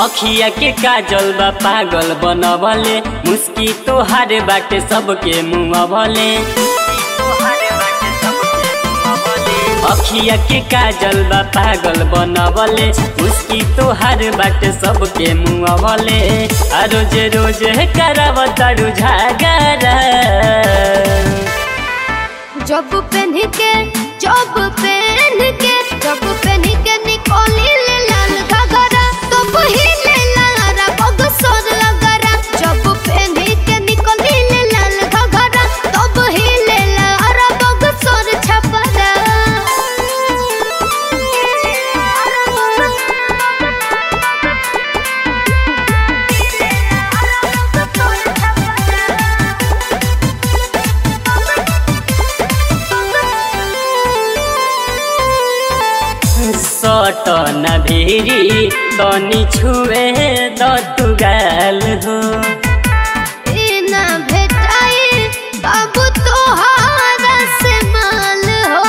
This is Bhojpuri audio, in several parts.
अखिया के काजल बा पागल बनवले मुस्की तोहारे बाटे सबके मुँहवले अखिया के काजल बा पागल बनवले मुस्की तोहार बाटे सबके मुँहवले आ रोज रोज कराव तारू झागरा जब पहन के जब पहन के जब पहन के निकोली ले लाल घगरा तो पहिले लारा बग सोर लगरा जब पहन के निकोली ले लाल घगरा तो पहिले लारा बग सोर छपरा सट न भिरी तनी छुए दतुगाल हो इना भेटाई बाबू तोहारा से माल हो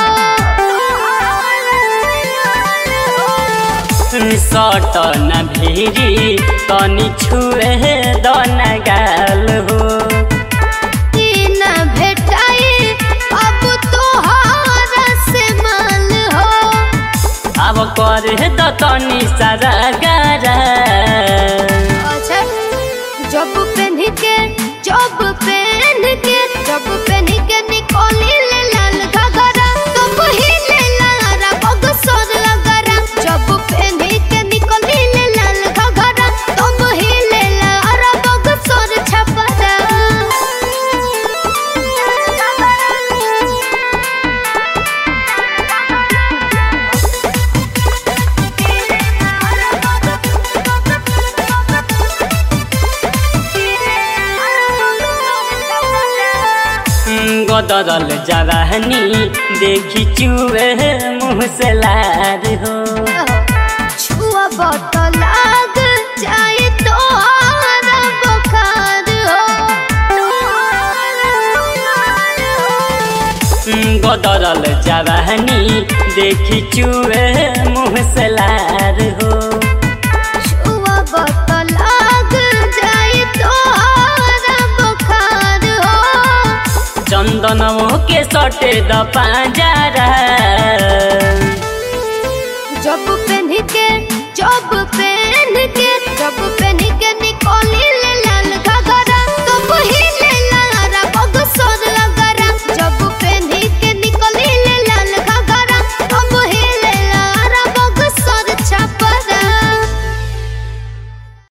सट न भिरी तनी छुए दनगाल हो इना भेटाई बाबू तोहारा से माल हो अब करे त तनी सारा गारा अच्छा जब पहन के जब पहन के जब पहन के निकोली ले लाल घगरा तो पहिले लारा बग सोर लगरा जब पहन के निकोली ले लाल घगरा तो पहिले लारा बग सोर छपरा गदरल जवानी देखी चुए मुँह से लार हो छुआ बत लाग जाए तोहारा बुखार हो गदरल जवानी देखी चुए मुँह से लार हो छुआ बत लाग जाए तोहारा बुखार हो चंदनों के सटे द पांजरा